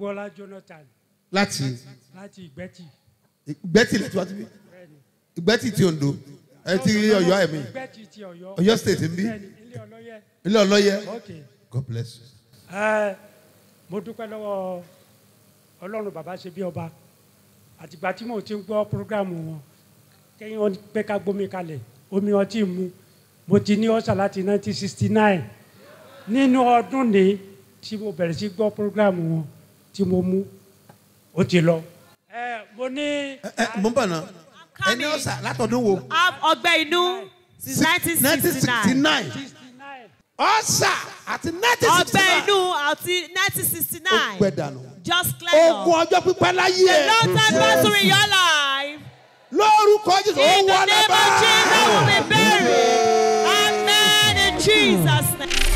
agboola jonathan láti láti ìgbẹ́tì ìgbẹ́tì lẹ́tí wá síbí bẹ́ẹ̀ni ìgbẹ́tì ti Oǹdó ẹ ti Ọ̀yọ́ ẹ̀mí ìgbẹ́tì ti ọ̀yọ́ Ọ̀yọ́ state ń bí bẹ́ẹ̀ni ilé ọlọ́yẹ ilé ọlọ́yẹ ok God bless you. ẹ mo dúpẹ́ lọ́wọ́ ọlọ́run bàbá ṣe bí ọba àtìgbà tí mo ti ń gbọ́ programu wọn kẹ́yìn wọn pé ká gbómi kalẹ̀ omi ọtí mu mo ti ní ọ̀sà láti 1969 nínú ọdún ní tí mo bẹ̀rẹ̀ sí gbọ́ programu wọn tí mo mú ó ti lọ. ẹ mo ní. ẹ ẹ mo ń bọ̀ náà ẹni ọ̀sà látọ̀dún wo Have ọgbẹ́ inú since nineteen sixty nine. 1969 ọ̀sà àti nineteen sixty ọgbẹ́ nine inú àti nineteen sixty ó nine. pẹ́ dànù just clear ogun up. ọjọ́ pípẹ́ láyé ẹ̀ long time battle in your life. lórúkọ Jésù ó in the wọlé name of Jesus will báyìí. be buried. amen in Jesus name.